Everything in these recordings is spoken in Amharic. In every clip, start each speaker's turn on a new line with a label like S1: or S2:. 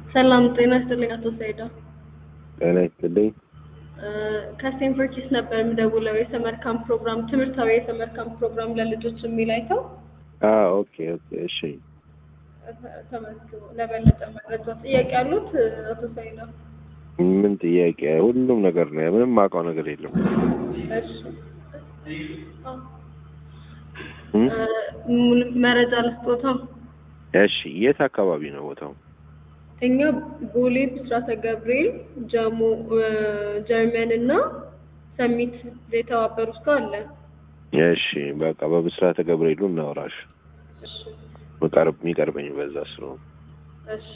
S1: ሰላም ጤና ይስጥልኝ አቶ ሰይዳ።
S2: ጤና ይስጥልኝ።
S1: ከስቴንፎርድ ኪድስ ነበር የምደውለው የሰመር ካምፕ ፕሮግራም ትምህርታዊ የሰመር ካምፕ ፕሮግራም ለልጆች የሚል አይተው
S2: አዎ ኦኬ ኦኬ እሺ
S1: ተመዝግቦ ለበለጠ መረጃ ጥያቄ ያሉት አቶ ሰይዳ?
S2: ምን ጥያቄ ሁሉም ነገር ነው ምንም ማውቀው ነገር የለም
S1: እሺ
S2: እም?
S1: ምን መረጃ ልስጦታ?
S2: እሺ የት አካባቢ ነው ቦታው
S1: እኛ ቦሌ ብስራተ ገብርኤል ጀሞ ጀርመን እና ሰሚት የተባበሩት ጋር አለ።
S2: እሺ በቃ በብስራተ ገብርኤሉ እናውራሽ
S1: እሺ
S2: መቀርብ የሚቀርበኝ በዛ ስለሆነ
S1: እሺ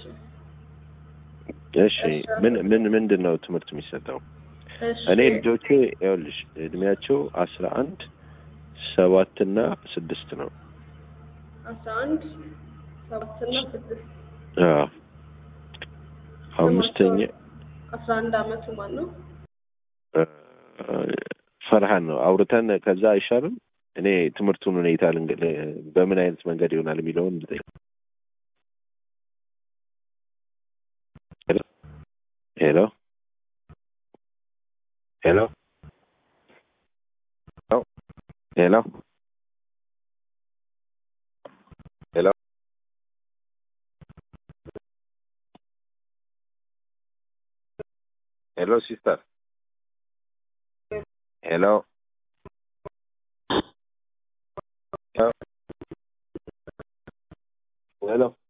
S2: እሺ ምን ምን ምንድን ነው ትምህርት የሚሰጠው
S1: እሺ
S2: እኔ ልጆቼ ይኸውልሽ እድሜያቸው አስራ አንድ ሰባት እና ስድስት ነው
S1: አስራ አንድ ሰባት እና ስድስት
S2: አዎ አምስተኛ
S1: አስራ አንድ አመቱ ማን ነው?
S2: ፈርሃን ነው አውርተን ከዛ አይሻልም እኔ ትምህርቱን ሁኔታ ልንገ- በምን አይነት መንገድ ይሆናል የሚለውን ልጠይቅ ሄሎ ሄሎ ሄሎ ሄሎ ሄሎ ሲስተር ሄሎ ሄሎ